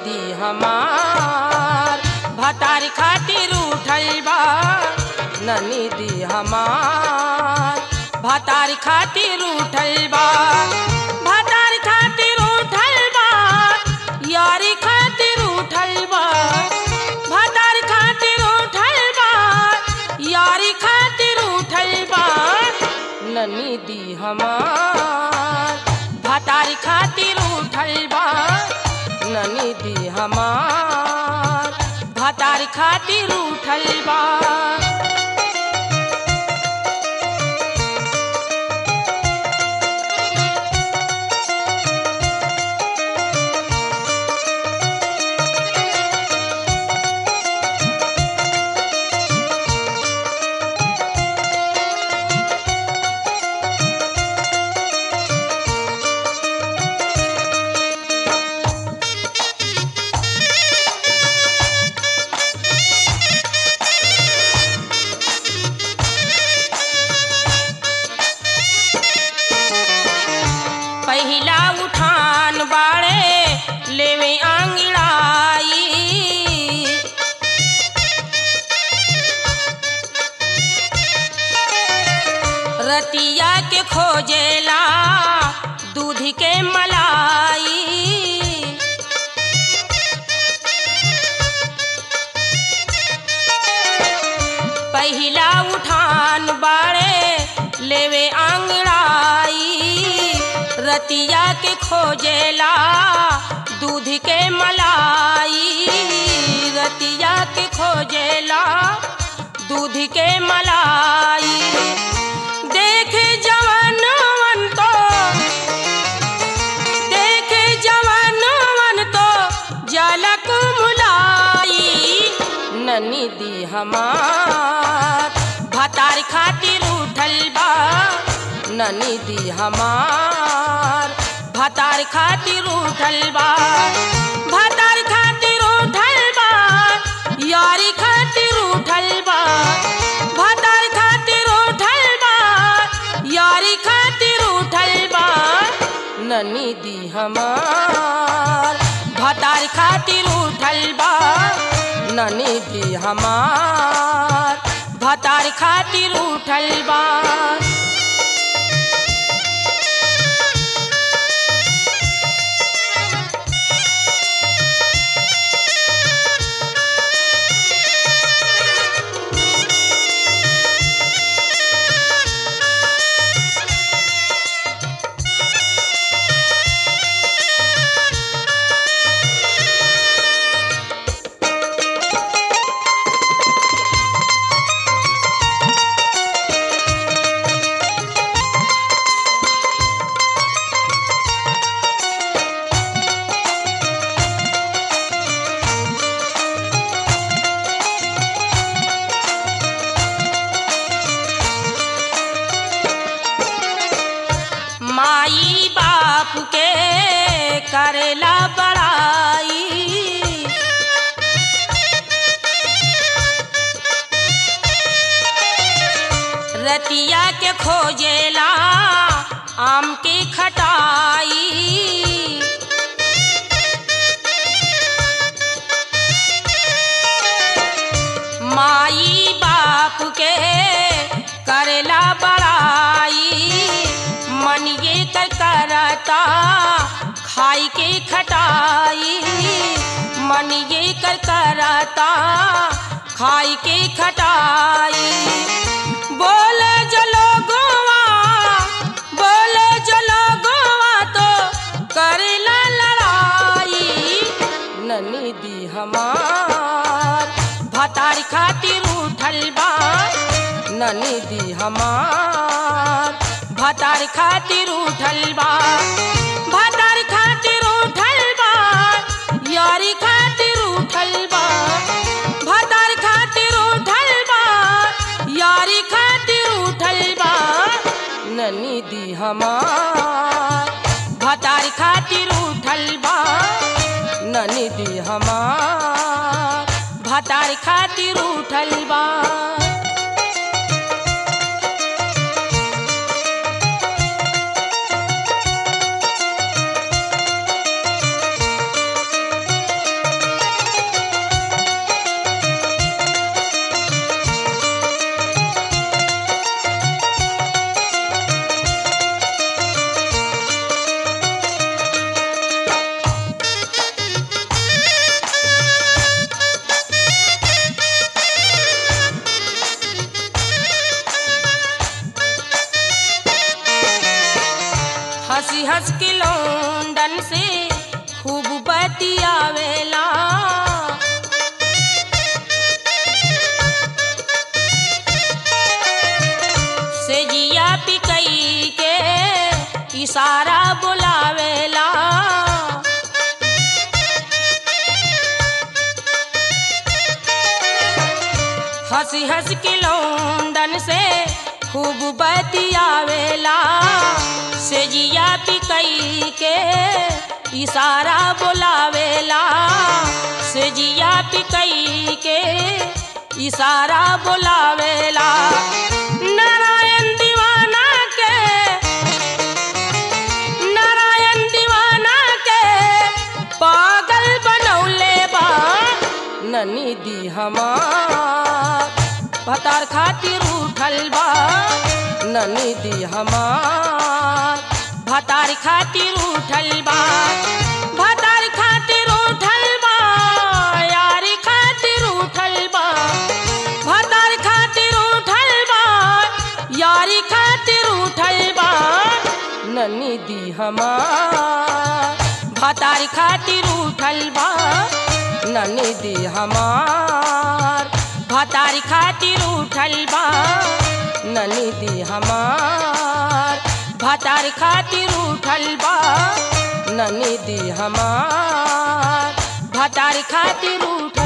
दी हमार भतार खातिर उठल बा ननी दी हमार भतार खातिर उठल बा भतार खातिर उठल बा यारी खातिर उठल बा भतार खातिर उठल बा यारी खातिर उठल बा ननी दी हमार भतार खातिर उठल बा ननी दी हमार भतार खातिर उठल बा पहिला उठान बाड़े लेवे आंगड़ाई रतिया के खोजेला दूध के मलाई पहिला उठान बाड़े लेवे आंगड़ाई रतिया के खोजेला दूध के मलाई रतिया के खोजेला दूध के मलाई देख जवानवन तो देख जवानवन तो जलक मुलाई ननी दी हमार भतार खातिर उठल बा ननी दी हमार भतार खातिर उठल बा भतार खातिर उठल बा यारी खातिर उठल बा भतार खातिर उठल बा यारी खातिर उठल बा ननी दी हमार भतार खातिर उठल बा ननी दी हमार भतार खातिर उठल बा माई बाप के करेला बड़ाई रतिया के खोजेला आम की खटाई माई बाप के करेला बड़ाई मन ये कर करता खाई के खटाई मन ये कर करता खाई के खटाई बोले जलो गोवा बोले जलो गोवा तो करेला लड़ाई ननी दी हमार भतार खातिर उठल बा ननी दी हमार भतार खातिर उठल बा भतार खातिर उठल बा यारी खातिर उठल बा भतार खातिर उठल बा यारी खातिर उठल बा ननी दी हमार भतार खातिर उठल बा ननी दी हमार भतार खातिर उठल बा हंस के लौंडन से खूब बतियावेला से जिया पिकई के इशारा बुलावेला हंसी हंस के लौंडन से खूब बतियावेला से जिया पिकई के इशारा बुलावेला से जिया पिकई के इशारा बुलावेला नारायण दीवाना के नारायण दीवाना के पागल बनौले बा ननी दी हमार भतार खातिर उठल बा ननी दी हमार भतार खातिर उठल बा भतार खातिर उठल बा यारी खातिर उठल बा भतार खातिर उठल बा यारी खातिर उठल बा ननी दी हमार भतार खातिर उठल बा ननी दी हमार भतार खातिर उठल बा ननी दी हमार भतार खातिर उठल बा ननी दी हमार भतार खातिर उठ